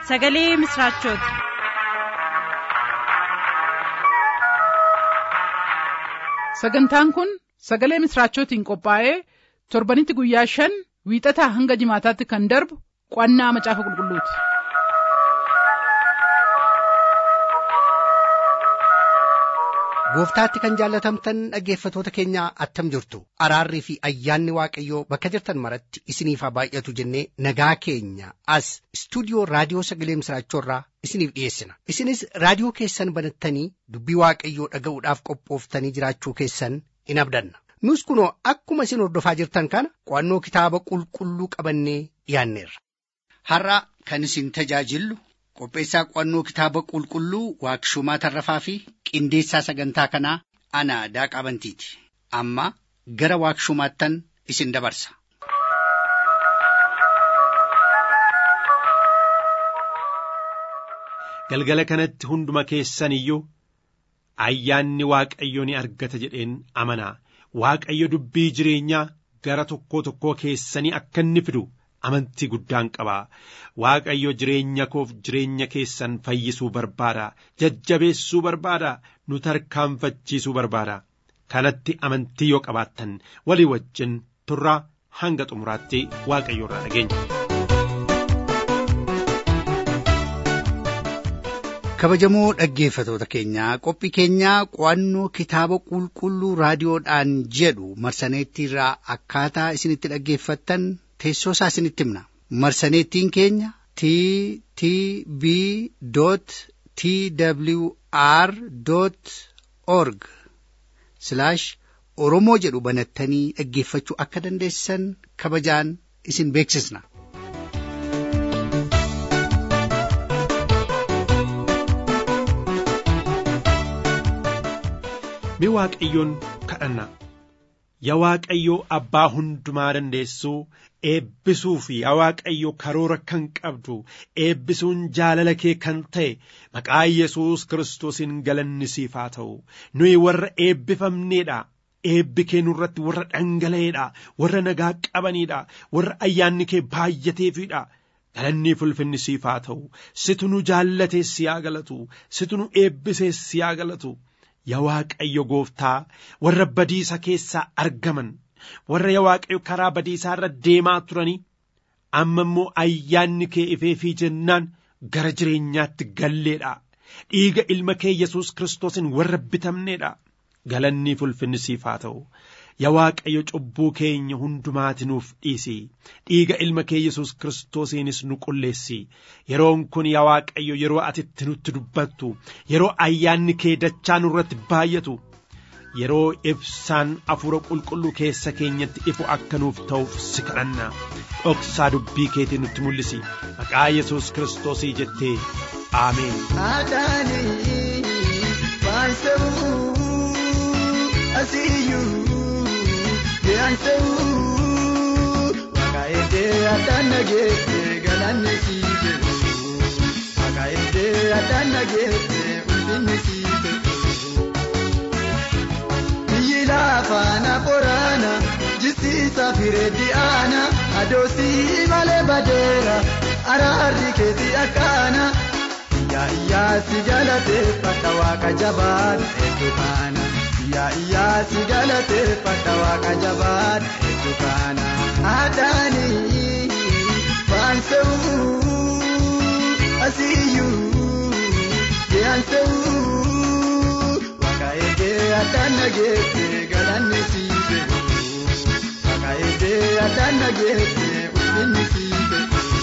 sagalee misiraachooti. sagantaan kun sagalee misiraachootiin qophaa'ee torbanitti guyyaa shan wiixataa hanga jimaataatti kan darbu qo'annaa macaafa qulqulluuti. gooftaatti kan jaallatamtan dhaggeeffatoota keenya attam jirtu araarrii fi ayyaanni waaqayyoo bakka jirtan maratti isiniif haa baay'atu jennee nagaa keenya as istuudiyoo raadiyoo sagalee misiraachoorraa isiniif dhiyeessina isinis raadiyoo keessan banattanii dubbii waaqayyoo dhaga'uudhaaf qophooftanii jiraachuu keessan in abdanna nus kunoo akkuma isin hordofaa jirtan kana qo'annoo kitaaba qulqulluu qabannee dhiyaanneerra. har'a kan isin tajaajillu qopheessaa qo'annoo kitaaba qulqulluu waaqshumaa tarrafaa fi qindeessaa sagantaa kanaa ana daaqaa bantiiti amma gara waaqshumaattan isin dabarsa. galgala kanatti hunduma keessan iyyuu ayyaanni waaqayyo ni argata jedheen amanaa waaqayyo dubbii jireenyaa gara tokkoo tokkoo keessanii akka inni fidu amantii guddaan qabaa waaqayyo jireenya koof jireenya keessan fayyisuu barbaada jajjabeessuu barbaada nu tarkaanfachiisuu barbaada kanatti amantii yoo qabaattan walii wajjin turraa hanga xumuraatti waaqayyo irraa dhageenya. kabajamoo dhaggeeffatoota keenyaa qophii keenyaa qo'annoo kitaaba qulqulluu raadiyoodhaan jedhu marsaneettiirraa akkaataa isinitti dhaggeeffattan teessoo isaa isinitti himna marsaneettiin keenya t t b t w r org oromoo jedhu banattanii dhaggeeffachuu akka dandeessan kabajaan isin beeksisna. mi waaqayyoon kadhanna yaa waaqayyoo abbaa hundumaa dandeessuu eebbisuu fi yaa waaqayyo karoora kan qabdu eebbisuun jaalala kee kan ta'e maqaa yesuus kiristoosiin galanni siif haa ta'u nuyi warra eebbifamneedha eebbi kee nurratti warra dhangala'eedha warra nagaa qabaniidha warra ayyaanni kee baay'ateefidha galanni ulfinni siif haa ta'u situ nu jaallatee si haa galatu situ nu eebbisee si haa galatu yaa waaqayyo gooftaa warra badiisa keessaa argaman warra yaa waaqayyo karaa badiisaa irra deemaa turanii amma immoo ayyaanni kee ifeefii jennaan gara jireenyaatti galleedha dhiiga ilma kee yesus kiristoosiin warra bitamneedha galanni ulfinni siif haa ta'u yaa waaqayyo cubbuu keenya hundumaati nuuf dhiisi dhiiga ilma kee yesus kiristoosiinis nu qulleessi yeroon kun yaa waaqayyo yeroo ati itti nutti dubbattu yeroo ayyaanni kee dachaa nurratti baay'atu yeroo ibsaan afuura qulqulluu keessa keenyatti ifu akka nuuf ta'uuf si kadhanna dhoksaa dubbii keetii nutti mul'isi maqaa yesus kiristoosii jettee aameen. Dee'ansa'uu maqaayitee addaan nageessee galanni sii ta'u maqaayitee addaan nageessee ulfinni sii ta'u. Biyyi lafaana qoraana jisiisa fireetti aana adoosii malee badeera araarri keetii akkaana. Iyyaa iyyaa si galateeffadha waaqa jabaan hedduu kaana. Iyyaa iyyaa si galateeffadha waaqa jabaan hedduu kaana. Aadaanii baansa'uu asiyyuu dee'ansa'uu waaqa eegee addaan nageessee galanni sii ta'u. Waaqa eegee addaan nageessee ulfinni sii ta'u.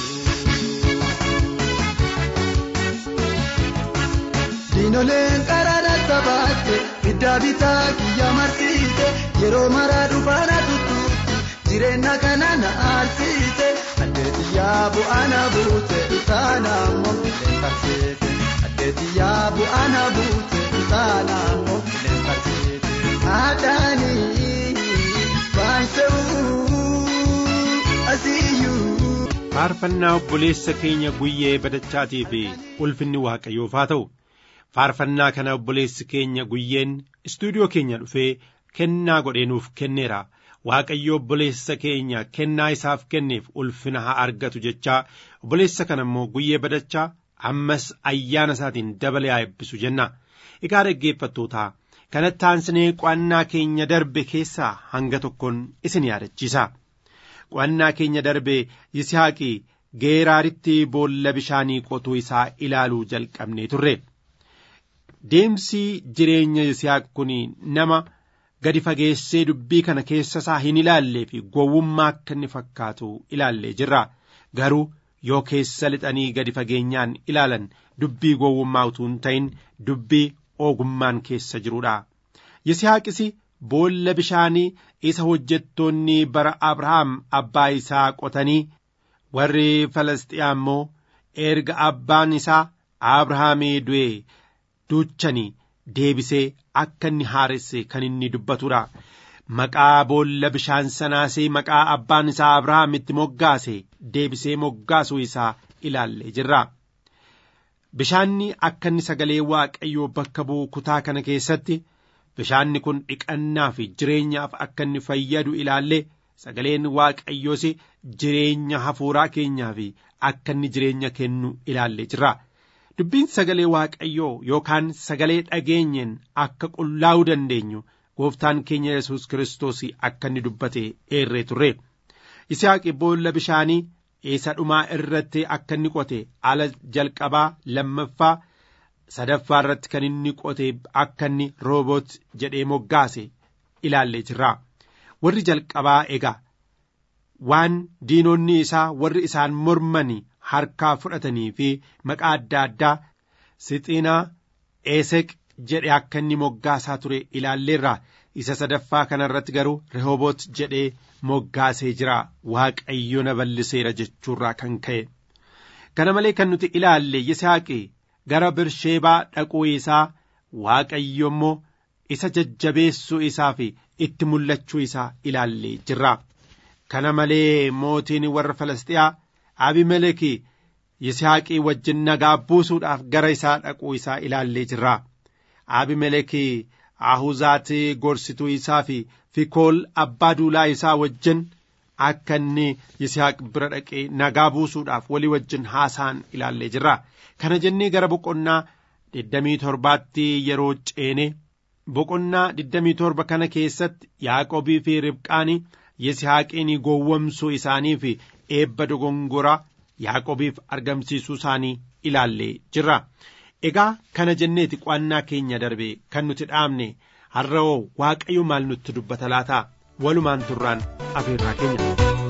Diinoleen qaraana sabaatte iddaa bitaa kiyya marsiite yeroo maraa dhufaana tuttuutti jireenya kana na aarsite addeetiyyaa bu'aana buute isaana ammoo leen tarseete addeetiyyaa bu'aana buute isaana ammoo leen tarseete aadaanii baansa'uu asiyyuu. faarfannaa obboleessa keenya guyyee badachaatii fi ulfinni waaqayyoof haa ta'u. faarfannaa kana obboleessi keenya guyyeen istuudiyoo keenya dhufee kennaa godhee nuuf kenneera waaqayyo obboleessa keenya kennaa isaaf kenneef ulfina haa argatu jechaa obboleessa kana immoo guyyee badachaa ammas ayyaana isaatiin dabalee haa eebbisu jenna egaa dhaggeeffattootaa kanatti aansinee qo'annaa keenya darbe keessaa hanga tokkoon isin yaadachiisa qo'annaa keenya darbe yisihaaqii geeraaritti boolla bishaanii qotuu isaa ilaaluu jalqabnee turre deemsi jireenya yisihaaq kun nama gadi fageessee dubbii kana keessa isaa hin ilaallee fi gowwummaa akka inni fakkaatu ilaallee jirra garuu yoo keessa lixanii gadi fageenyaan ilaalan dubbii gowwummaa utuu hin ta'in dubbii ogummaan keessa jirudha yisihaaqis boolla bishaanii isa hojjettoonni bara abrahaam abbaa isaa qotanii warri falastiyaa immoo erga abbaan isaa abrahaamii du'e duuchanii deebisee akka inni haaresse kan inni dubbatudha. Maqaa boolla bishaan sanaasee maqaa abbaan isaa Abrahaam itti moggaase deebisee moggaasuu isaa ilaallee jirra. Bishaanni akka inni sagalee Waaqayyoo bakka bu'u kutaa kana keessatti bishaanni kun dhiqannaa fi jireenyaaf akka inni fayyadu ilaallee sagaleen Waaqayyoos jireenya hafuuraa keenyaa fi akka inni jireenya kennu ilaallee jirra. dubbiin sagalee waaqayyoo yookaan sagalee dhageenyeen akka qullaa'uu dandeenyu gooftaan keenya yesus kiristoos akka inni dubbate eerree turre Yisihaaq boolla bishaanii isa dhumaa irratti akka inni qote ala jalqabaa lammaffaa sadaffaa irratti kan inni qote akka inni rooboot jedhee moggaase ilaallee jirra warri jalqabaa egaa waan diinonni isaa warri isaan mormanii harkaa fudhatanii fi maqaa adda addaa sixinaa eeseq jedhe akka inni moggaasaa ture ilaalleerra isa sadaffaa kana irratti garuu rehooboot jedhee moggaasee jira waaqayyo na balliseera jechuurraa kan ka'e kana malee kan nuti ilaalle yisaaqi gara birsheebaa dhaquu isaa waaqayyo immoo isa jajjabeessuu isaa fi itti mul'achuu isaa ilaallee jirra kana malee mootiin warra falastiyaa abimeleki yisaaqii wajjin nagaa buusuudhaaf gara isaa dhaquu isaa ilaallee jirra abimeleki ahuzaati gorsituu isaa fi fikool abbaa duulaa isaa wajjin akka inni yisaaq bira dhaqee nagaa buusuudhaaf walii wajjin haasaan ilaallee jirra kana jennee gara boqonnaa digdamii torbaatti yeroo ceene boqonnaa digdamii torba kana keessatti yaaqobii fi ribqaanii yisihaaqiin gowwomsuu isaanii fi eebba dogongoraa yaaqobiif argamsiisuu isaanii ilaallee jirra egaa kana jenneeti qo'annaa keenya darbe kan nuti dhaabne har'oo waaqayyo maal nutti dubbata laata walumaan turraan afeerraa keenya.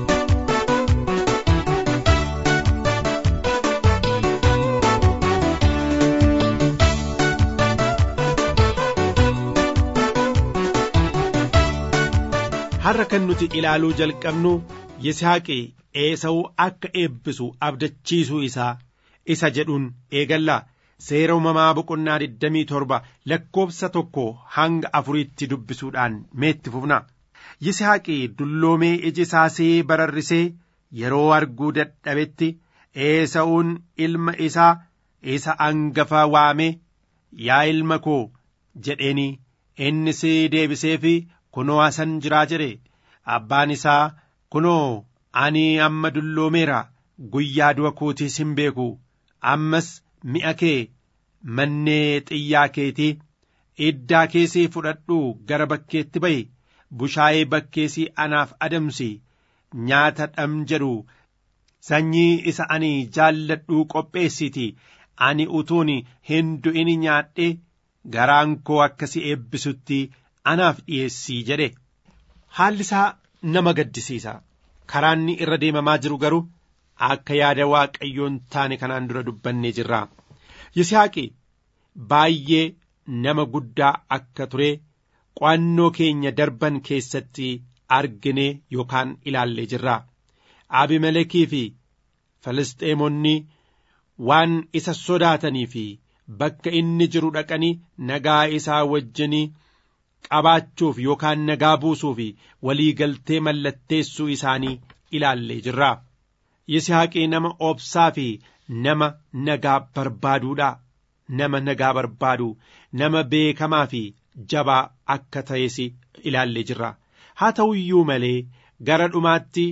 har'a kan nuti ilaaluu jalqabnu yisaaqi eesa'uu akka eebbisu abdachiisuu isaa isa jedhuun eegalla seera uumamaa boqonnaa 27 lakkoobsa tokko hanga afuriitti dubbisuudhaan meetti fufna yisaaqi dulloomee iji isaasee bararrisee yeroo arguu dadhabetti eesa'uun ilma isaa isa angafa waamee yaa ilma koo jedheeni innis deebisee fi kunoo asan jiraa jedhe abbaan isaa kunoo ani amma dulloomeera guyyaa du'a kootiis hin beeku ammas mi'a kee mannee xiyyaa keetii iddaa keessii fudhadhuu gara bakkeetti ba'i bushaayee bakkeesii anaaf adamsi nyaata dham jedhu sanyii isa ani jaalladhuu qopheessiti ani utuun hin du'in nyaadhe garaan koo akkasi eebbisutti anaaf dhiyeessii jedhe haalli isaa nama gaddisiisa karaanni irra deemamaa jiru garuu akka yaada waaqayyoon taane kanaan dura dubbannee jirra yisaaqi baay'ee nama guddaa akka ture qo'annoo keenya darban keessatti argine yookaan ilaallee jirra abimelekii fi filisxeemonni waan isa sodaatanii fi bakka inni jiru dhaqanii nagaa isaa wajjinii qabaachuuf yookaan nagaa buusuuf walii galtee mallatteessuu isaanii ilaallee jirra. Yisaaqii nama obsaa fi nama nagaa barbaaduudha. Nama nagaa barbaadu nama beekamaa fi jabaa akka ta'es ilaallee jirra. haa ta'u iyyuu malee gara dhumaatti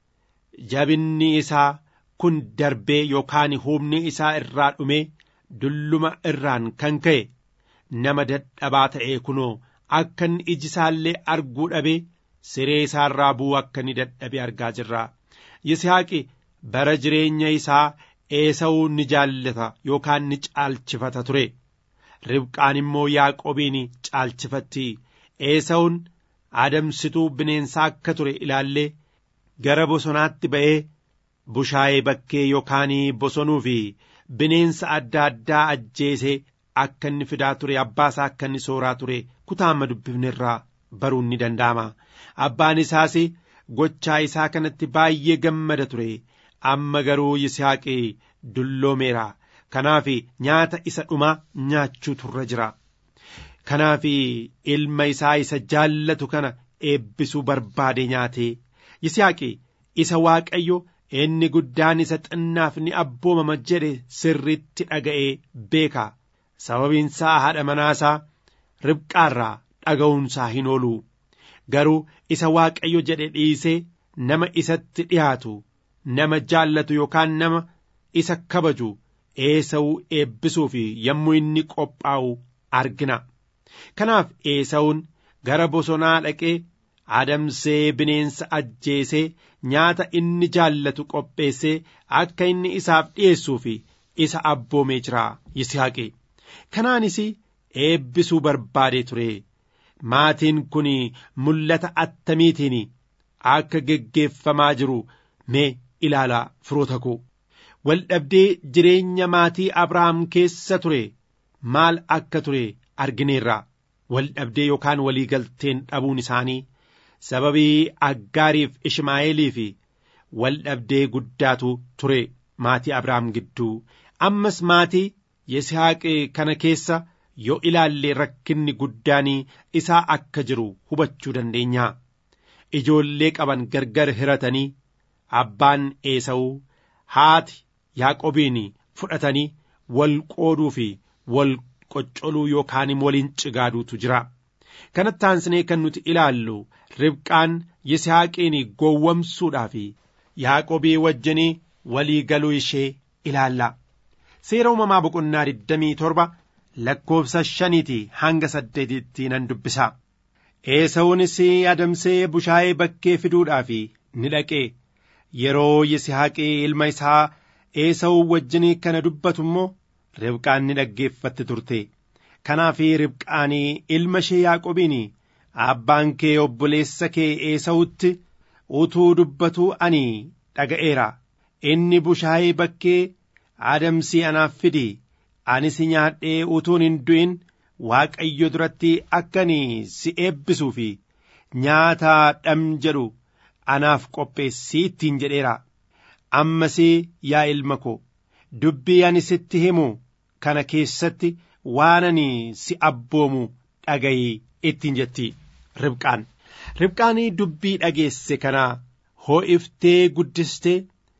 jabinni isaa kun darbee yookaan humni isaa irraa dhumee dulluma irraan kan ka'e nama dadhabaa ta'ee kunoo akka inni iji isaallee arguu dhabee siree isaarraa bu'uu akka inni dadhabe argaa jirra. Yisihaaqi bara jireenya isaa eesa'uu ni jaallata yookaan ni caalchifata ture. Ribqaan immoo Yaaqobiin caalchifatti. Eesa'uun adamsituu bineensaa akka ture ilaallee gara bosonaatti ba'ee bushaayee bakkee yookaan bosonuu fi bineensa adda addaa ajjeesee akka inni fidaa ture abbaasaa akka inni sooraa ture kutaa amma dubbifne irraa baruun ni danda'ama. Abbaan isaas gochaa isaa kanatti baay'ee gammada ture amma garuu Yisihaaqi dulloomeera. Kanaaf nyaata isa dhumaa nyaachuu turra jira. Kanaaf ilma isaa isa jaallatu kana eebbisuu barbaade nyaate. Yisihaaqi isa Waaqayyo inni guddaan isa xinnaaf ni abboomama jedhe sirritti dhaga'ee beeka. Sababiinsaa haadha manaasaa ribqaarraa dhaga'uunsaa hin oolu. Garuu isa Waaqayyo jedhe dhiisee nama isatti dhiyaatu, nama jaallatu yookaan nama isa kabaju eesa'uu eebbisuuf yommuu inni qophaa'u argina. Kanaaf eesa'uun gara bosonaa dhaqee adamsee bineensa ajjeesee nyaata inni jaallatu qopheessee akka inni isaaf dhi'eessuuf isa abboomee jira Yisihaaqi. Kanaanis eebbisuu barbaadee ture. Maatiin kun mul'ata attamiitiin akka geggeeffamaa jiru mee ilaalaa firoota koo. Waldhabdee jireenya maatii Abrahaam keessa ture maal akka ture argineerra. Waldhabdee yookaan waliigalteen dhabuun isaanii sababii Aggaariif Ishmaa'eeliif waldhabdee guddaatu ture maatii Abrahaam gidduu. Ammas maatii Yisihaaq kana keessa yoo ilaalle rakkinni guddaan isaa akka jiru hubachuu dandeenya. Ijoollee qaban gargar hiratanii abbaan eesa'uu haati Yaaqobiin fudhatanii wal qooduu fi wal qoccoluu yookaan waliin cigaaduutu jira. Kanatti aansinee kan nuti ilaallu ribqaan Yisihaaqiin gowwamsuudhaaf Yaaqobii wajjinii walii galuu ishee ilaalla. Seera uumamaa boqonnaa 27 lakkoofsa shaniiti hanga saddeetitti nan dubbisa. Eesa'uunis adamsee bushaayee bakkee fiduudhaaf ni dhaqe. Yeroo Yisihaaqii ilma isaa Eesa'uu wajjin kana dubbatu immoo Ribqaan ni dhaggeeffatti turte. Kanaaf Ribqaan ilma ishee Yaaqobiin abbaan kee obboleessa kee Eesa'utti utuu dubbatu ani dhaga'eera. Inni bushaayee bakkee adamsii anaaf fidi. Anis nyaadhee utuun hin du'in Waaqayyo duratti akkani si eebbisuu fi nyaata dham jedhu anaaf qopheessii ittiin jedheera. Ammas yaa ilma ko dubbii ani sitti himu kana keessatti waan ani si abboomu dhagayii ittiin jetti ribqaan. Ribqaan dubbii dhageesse kana hoo'iftee guddistee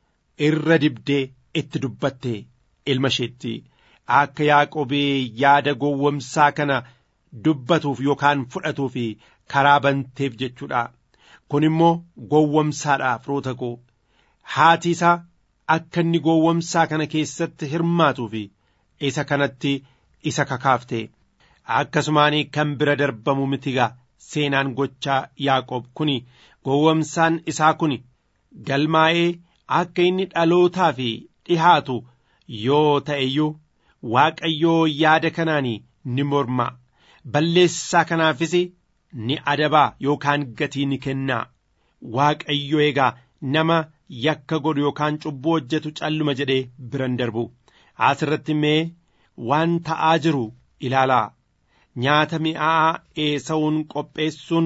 irra dibdee itti dubbatte ilma isheetti. Akka Yaaqobii yaada gowwomsaa kana dubbatuuf yookaan fudhatuuf karaa banteef jechuudha. Kun immoo gowwomsaadha firoota koo. Haati isaa akka inni gowwomsaa kana keessatti hirmaatuuf isa kanatti isa kakaafte. Akkasumaan kan bira darbamu mitigaa seenaan gochaa Yaaqoob kun gowwomsaan isaa kun galmaa'ee akka inni dhalootaaf dhihaatu yoo ta'e iyyuu. Waaqayyoo yaada kanaan ni morma balleessaa kanaafis ni adabaa yookaan gatii ni kennaa Waaqayyo egaa nama yakka godhu yookaan cubbuu hojjetu calluma jedhee biran darbu asirratti mee waan ta'aa jiru ilaalaa nyaata mi'aa eesa'uun qopheessuun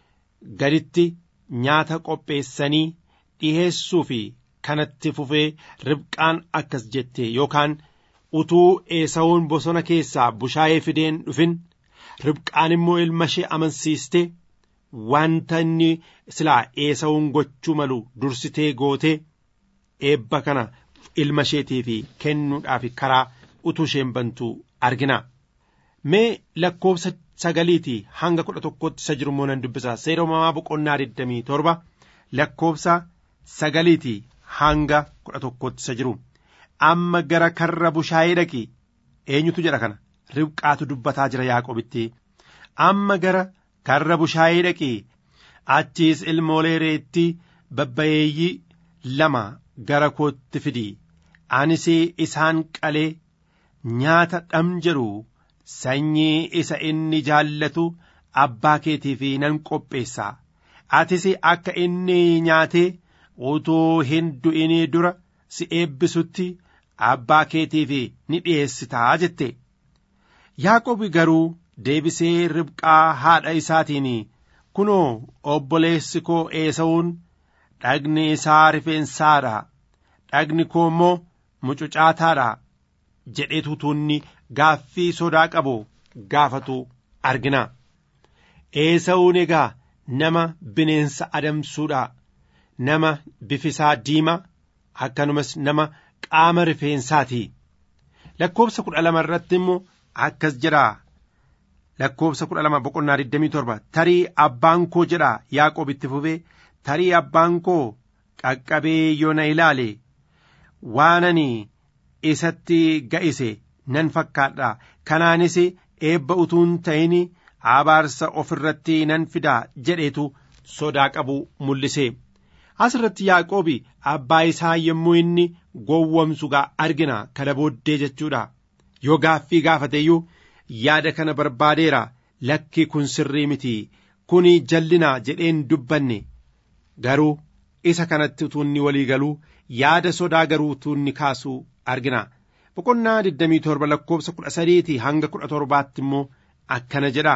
gaditti nyaata qopheessanii dhiheessuu fi kanatti fufee ribqaan akkas jette yookaan. utuu eesa'uun bosona keessaa bushaayee fideen dhufin ribqaan immoo ilma ishee amansiiste wanta inni silaa eesa'uun gochuu malu dursitee gootee eebba kana ilma isheetiif kennuudhaaf karaa utuu isheen bantu argina. mee lakkoofsa sagaliitii hanga kudha tokkotti isa jiru immoo nan dubbisa seera uumamaa boqonnaa digdamii torba lakkoofsa sagaliitii hanga kudha tokkotti isa jiru amma gara karra bushaayee dhaqi eenyutu jedha kana ribqaatu dubbataa jira yaaqobitti amma gara karra bushaayee dhaqi achiis ilmoolee reetti babbayeeyyii lama gara kootti fidi anis isaan qalee nyaata dham jedhu sanyii isa inni jaallatu abbaa keetiif nan qopheessa atis akka inni nyaatee utuu hin du'inii dura si eebbisutti abbaa keetiif ni dhi'eessitaa jette yaaqobi garuu deebisee ribqaa haadha isaatiin kunoo obboleessi koo eesa'uun dhagni isaa rifeensaadha dhagni koo immoo mucucaataadha jedheetu tuunni gaaffii sodaa qabu gaafatu argina eesa'uun egaa nama bineensa adamsuudha nama bifisaa diimaa akkanumas nama qaama rifeensaati lakkoofsa kudha lama irratti immoo akkas jedha lakkoofsa kudha lama boqonnaa digdamii torba tarii abbaan koo jedha yaaqoob itti fufee tarii abbaan koo qaqqabee yoo na ilaale waan ani isatti ga'ise nan fakkaadha kanaanis eebba utuun ta'in abaarsa of irratti nan fida jedheetu sodaa qabu mul'ise asirratti yaaqoobi abbaa isaa yommuu inni gowwomsu gaa argina kana booddee jechuudha yoo gaaffii gaafateeyyuu yaada kana barbaadeera lakki kun sirrii miti kuni jallina jedheen dubbanne garuu isa kanatti utuunni walii galuu yaada sodaa garuu utuunni kaasuu argina boqonnaa 27 lakkoofsa 13 hanga 17 immoo akkana jedha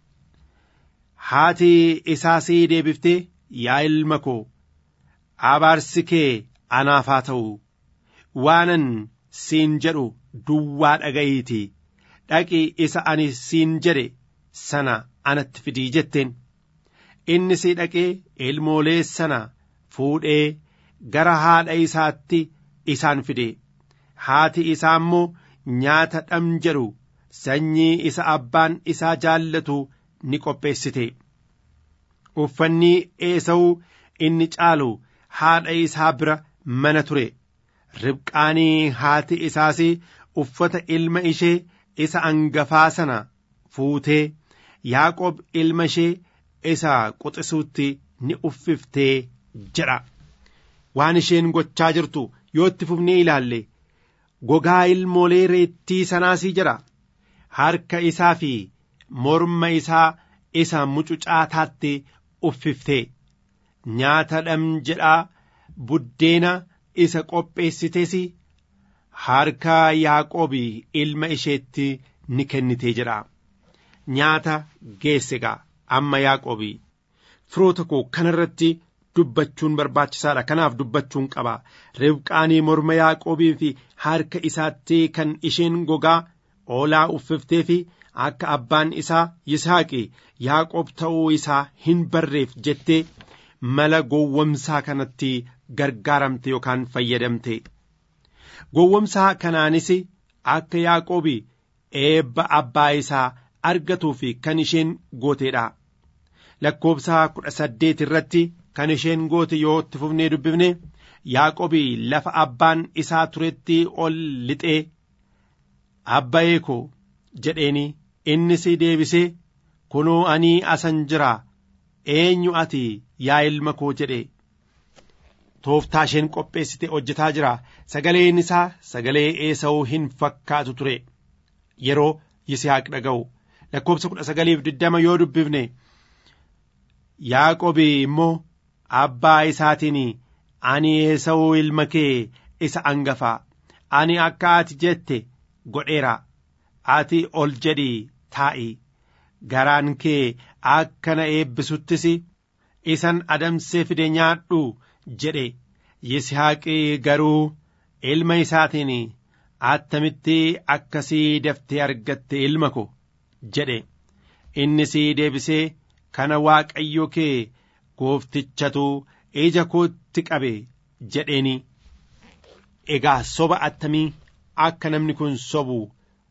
haati isaasii deebiftee yaa ilma koo abaarsi kee anaaf haa ta'u waanan siin jedhu duwwaa dhaga'iitii dhaqi isa ani siin jedhe sana anatti fidii jetteen inni si dhaqee ilmoolee sana fuudhee gara haadha isaatti isaan fide haati isaa immoo nyaata dham jedhu sanyii isa abbaan isaa jaallatu ni qopheessite uffanni eesa'uu inni caalu haadha isaa bira mana ture ribqaanii haati isaas uffata ilma ishee isa angafaa sana fuutee yaaqoob ilma ishee isa quxisuutti ni uffiftee jedha waan isheen gochaa jirtu yoo itti fufnee ilaalle gogaa ilmoolee reettii sanaasii jedha harka isaa fi morma isaa isa mucucaataatti uffiftee nyaata dham jedhaa buddeena isa qopheessites harka yaaqoobi ilma isheetti ni kennitee jedha nyaata geesse gaa amma yaaqoobi firoota koo kanarratti dubbachuun barbaachisaadha kanaaf dubbachuun qaba ribqaanii morma yaaqoobii fi harka isaatti kan isheen gogaa oolaa uffiftee fi akka abbaan isaa yisaaqi yaaqoob ta'uu isaa hin barreef jettee mala gowwomsaa kanatti gargaaramte yookaan fayyadamte gowwomsaa kanaanis akka yaaqoobi eebba abbaa isaa argatuu fi kan isheen gooteedha lakkoobsa kudha saddeet irratti kan isheen goote yoo itti fufnee dubbifne yaaqoobi lafa abbaan isaa turetti ol lixee abbayee koo jedheeni innis deebisee kunoo anii asan jira eenyu ati yaa ilma koo jedhe tooftaa isheen qopheessite hojjetaa jira sagaleen isaa sagalee eesa'uu hin fakkaatu ture yeroo yisihaaq dhaga'u lakkoobsa kudha sagaliif diddama yoo dubbifne yaaqobi immoo abbaa isaatiin ani eesa'uu ilma kee isa angafaa ani akka ati jette godheera ati ol jedhii taa'i garaan kee akka na eebbisuttis isan adamsee fide nyaadhu jedhe yisihaaqii garuu ilma isaatiin attamitti akkasii daftee argatte ilma ko jedhe innis deebisee kana waaqayyo kee gooftichatu ija kootti qabe jedheeni egaa soba attamii akka namni kun sobu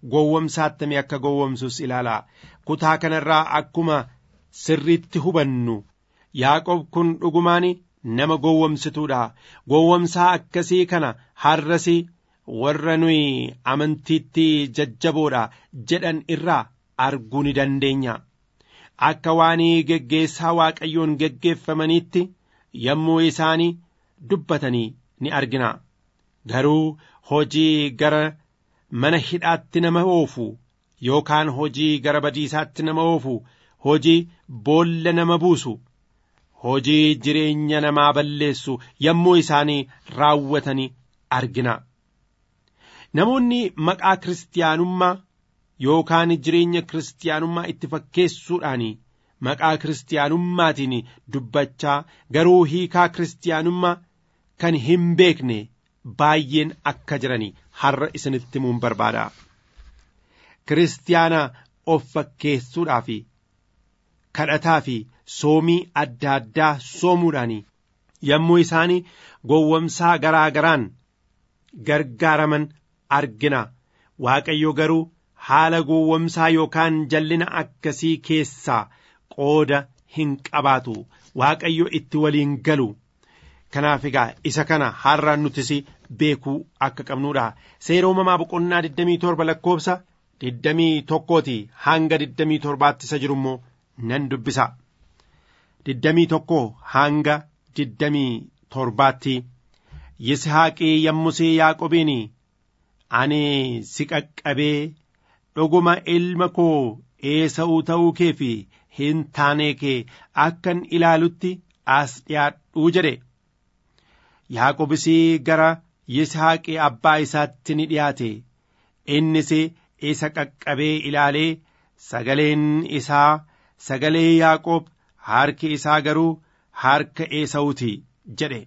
gowwomsaattamee akka gowwomsus ilaalaa kutaa kanarraa akkuma sirriitti hubannu yaaqob kun dhugumaan nama gowwomsituudha gowwomsaa akkasii kana har'as warra nuyi amantiitti jajjaboodha jedhan irraa arguu ni dandeenya akka waan geggeessaa waaqayyoon geggeeffamaniitti yommuu isaanii dubbatanii ni argina garuu hojii gara mana hidhaatti nama oofu yookaan hojii gara badiisaatti nama oofu hojii boolla nama buusu hojii jireenya namaa balleessu yommuu isaanii raawwatanii argina namoonni maqaa kiristaanummaa yookaan jireenya kiristaanummaa itti fakkeessuudhaan maqaa kiristiyaanummaatiin dubbachaa garuu hiikaa kiristiyaanummaa kan hin beekne baay'een akka jiranii har'a isinitti himuun barbaada. Kiristiyaana of fakkeessuudhaa fi kadhataa fi soomii adda addaa soomuudhaan yommuu isaan gowwomsaa garaa garaan gargaaraman argina. Waaqayyo garuu haala gowwomsaa yookaan jallina akkasii keessaa qooda hin qabaatu waaqayyo itti waliin galu kanaaf egaa isa kana har'a nutis beekuu akka qabnuudha seera uumamaa boqonnaa 27 lakkoofsa 21 hanga 27 isa jiru immoo nan dubbisa 21 hanga 27tti yisihaaqii yommusii yaaqobiin ani si qaqqabee dhuguma ilma koo eesa'uu ta'uu kee fi hin taanee kee akkan ilaalutti as dhiyaadhuu jedhe yaaqobis gara yishaaqii abbaa isaatti ni dhiyaate innis isa qaqqabee ilaalee sagaleen isaa sagalee yaaqoob harki isaa garuu harka eesa'uuti jedhe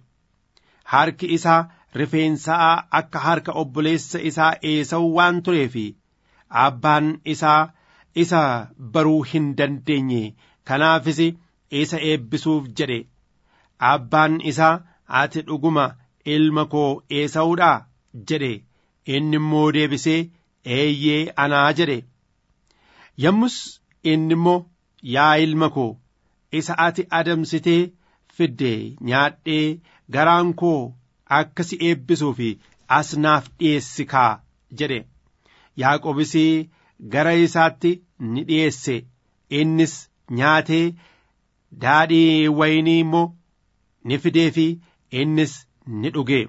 harki isaa rifeensaa akka harka obboleessa isaa eesa'u waan tureef abbaan isaa isa baruu hin dandeenye kanaafis isa eebbisuuf jedhe abbaan isaa ati dhuguma ilma koo eesa'uudhaa jedhe inni immoo deebisee eeyyee anaa jedhe yommus inni immoo yaa ilma koo isa ati adamsitee fidde nyaadhee garaan koo akka si eebbisuu fi as naaf dhiyeessi kaa jedhe yaaqobis gara isaatti ni dhiyeesse innis nyaatee daadhii waynii immoo ni fidee fi innis ni dhuge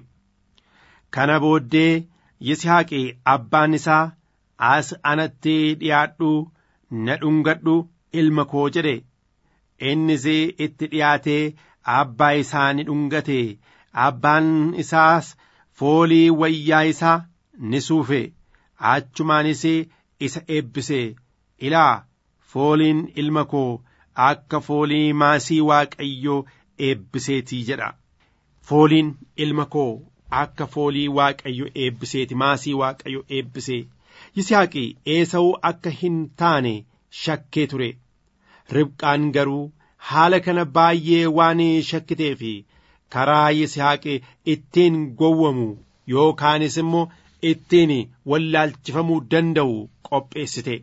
kana booddee yisihaaqi abbaan isaa as anatti dhiyaadhu na dhungadhu ilma koo jedhe innis itti dhiyaatee abbaa isaa ni dhungate abbaan isaas foolii wayyaa isaa ni suufe achumaanis isa eebbise ilaa fooliin ilma koo akka foolii maasii waaqayyoo eebbiseetii jedha fooliin ilma koo akka foolii waaqayyo eebbiseeti maasii waaqayyo eebbisee yisihaaqi eesa'uu akka hin taane shakkee ture ribqaan garuu haala kana baay'ee waan shakkitee fi karaa yisihaaqi ittiin gowwamu yookaanis immoo ittiin wallaalchifamuu danda'u qopheessite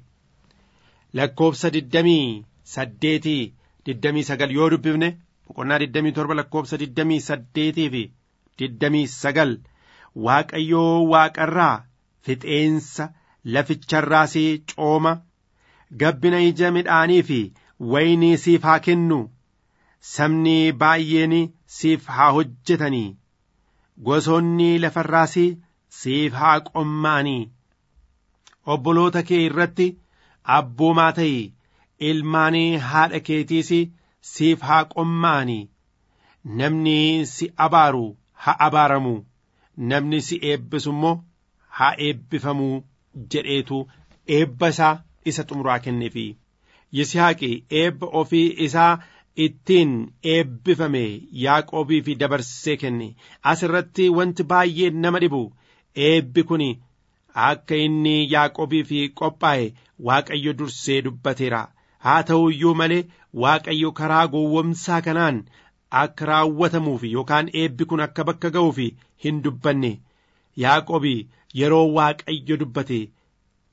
lakkoofsa digdamii saddeetii digdamii sagal yoo dubbifne boqonnaa digdamii torba lakkoofsa digdamii saddeetii fi digdamii sagal waaqayyoo waaqarraa fixeensa laficharraas cooma gabbina ija midhaanii fi waynii siif haa kennu sabni baay'een siif haa hojjetanii gosoonni lafarraas siif haa qomma'anii obboloota kee irratti abboomaa ta'i ilmaan haadha keetiis siif haa qomma'anii namni si abaaru haa abaaramu namni si eebbisu immoo haa eebbifamu jedheetu eebba isaa isa xumuraa kenneefi yisihaaqi eebba ofii isaa ittiin eebbifame yaaqoobii fi dabarsee kenne as irratti wanti baay'ee nama dhibu eebbi kun akka inni yaaqoobii fi qophaa'e waaqayyo dursee dubbateera haa ta'u iyyuu malee waaqayyo karaa gowwomsaa kanaan akka raawwatamuuf yookaan eebbi kun akka bakka ga'uuf hin dubbanne yaaqoobii yeroo waaqayyo dubbate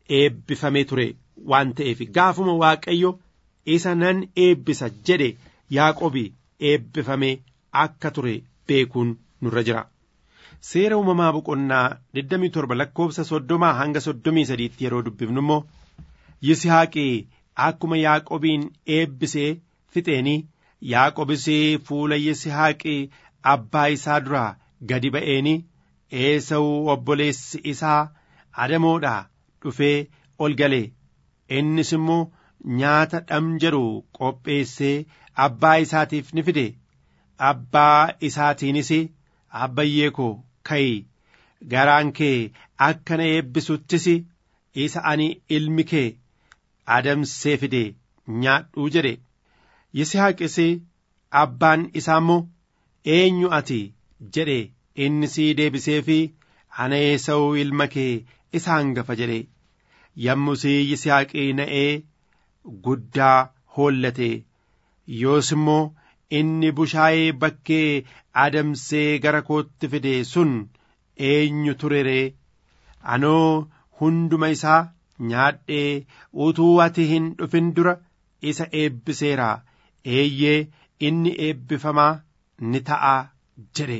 eebbifamee ture waan ta'eef gaafuma waaqayyo isa nan eebbisa jedhe yaaqobi eebbifamee akka ture beekuun nurra jira. Seera uumamaa boqonnaa 27 lakkoofsa soddomaa hanga soddomii sadiitti yeroo dubbifnu immoo Yisihaaqii akkuma Yaaqobiin eebbisee fixeenii Yaaqobis fuula Yisihaaqii abbaa isaa duraa gadi ba'eenii Eesawuu obboleessi isaa adamoodhaa dhufee ol galee innis immoo nyaata dham jedhu qopheessee abbaa isaatiif ni fide abbaa isaatiinis abbayyee koo ka'i garaan kee akka na eebbisuttis isa ani ilmi kee adamsee fide nyaadhuu jedhe yisihaaqis abbaan isaa immoo eenyu ati jedhe inni sii deebisee fi ana eesa'uu ilma kee isa hangafa jedhe yommusii yisihaaqii na'ee guddaa hoollate yoos immoo inni bushaayee bakkee adamsee gara kootti fide sun eenyu ture ree anoo hunduma isaa nyaadhee utuu ati hin dhufin dura isa eebbiseera eeyyee inni eebbifamaa ni ta'a jedhe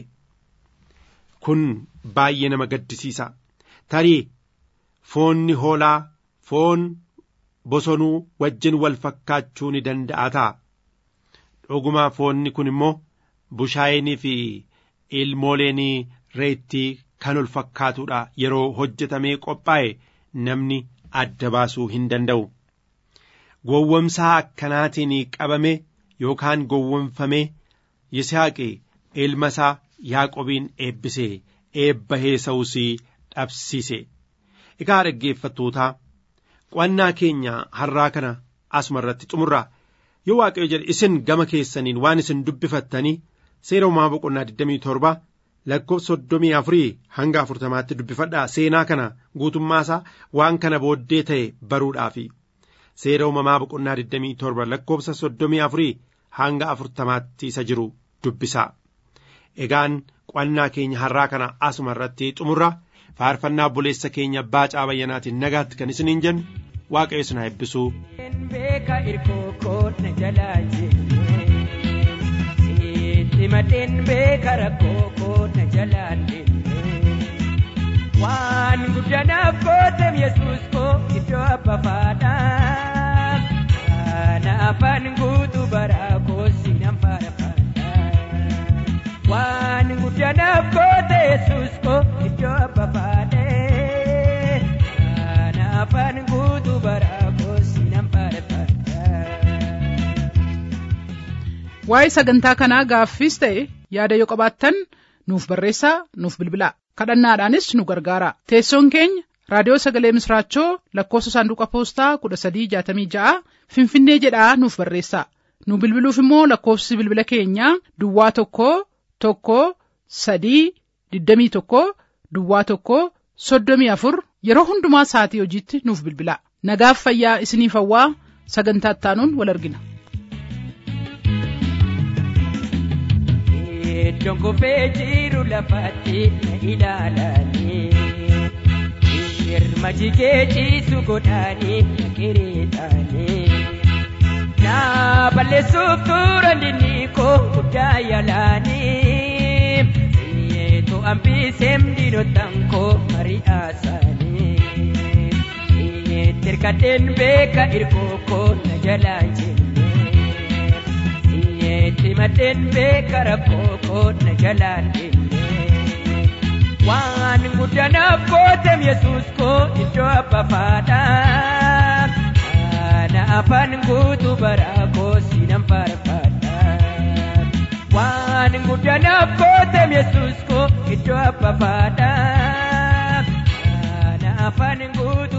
kun baay'ee nama gaddisiisa tarii foonni hoolaa foon bosonuu wajjin wal fakkaachuu ni danda'a ta'a dhugumaa foonni kun immoo bushaayeenii fi ilmooleenii reettii kan ol fakkaatudha yeroo hojjetamee qophaa'e namni adda baasuu hin danda'u. Gowwomsaa akkanaatiin qabame yookaan gowwomfamee Yisaaqi ilma isaa Yaaqobiin eebbisee eebba Esaawus dhabsiise. Egaa dhaggeeffattootaa qo'annaa keenya har'aa kana asuma irratti xumurraa yoo waaqayyo jedhe isin gama keessaniin waan isin dubbifattanii seera uumaa boqonnaa 27 lakkoofsa soddomii afurii hanga afurtamaatti dubbifadhaa seenaa kana guutummaa isaa waan kana booddee ta'e baruudhaafi seera uumamaa boqonnaa 27 lakkoofsa soddomii afurii hanga afurtamaatti isa jiru dubbisaa egaan qo'annaa keenya har'aa kana asuma irratti xumurra faarfannaa obboleessa keenya baacaa bayyanaatiin nagaatti kan isiniin jennu waaqayyo isin haa eebbisuu. beeka irkoo koo na jalaa jenne sitti madheen beeka rakkoo koo na jalaa deemne waan guddanaaf gootem yesuus koo iddoo abba faadhaa kana afaan guutuu baraa koo sinan faarfadhaa waan guddanaaf goote yesuus koo iddoo abba faadhee kana afaan guutuu baraa koo sinan faarfadhaa. Waa'ee sagantaa kanaa gaaffiis ta'e yaada yoo qabaattan nuuf barreessaa nuuf bilbilaa kadhannaadhaanis nu gargaara teessoon keenya raadiyoo sagalee misraachoo lakkoofsa saanduqa poostaa kudha sadii jaatamii ja'a finfinnee jedhaa nuuf barreessaa nu bilbiluuf immoo lakkoofsi bilbila keenyaa duwwaa tokko tokko sadii digdamii tokko duwwaa tokko soddomii afur yeroo hundumaa sa'atii hojiitti nuuf bilbilaa nagaaf fayyaa isiniif hawwaa sagantaa ittaanuun wal argina. Iddoon kufee jiru lafatti na ilaalanii Irma jigee ciisu godhaanii na qiriixanii Na balleessuuf turan dinni koo guddaa yaalanii Siyeetu hambiseem diinotaan koo mari'aasanii Siyeetti hirkadheen beeka irkoo koo na jalaa jenne Siyeetti madheen beeka rakkoo koo na jalaan deemne waan guddanaaf gootem yesuus koo iddoo abba faadhaa kana afaan guutuu baraa koo sinan faarfadhaa waan guddanaaf gootem yesuus koo iddoo abba faadhaa kana afaan guutuu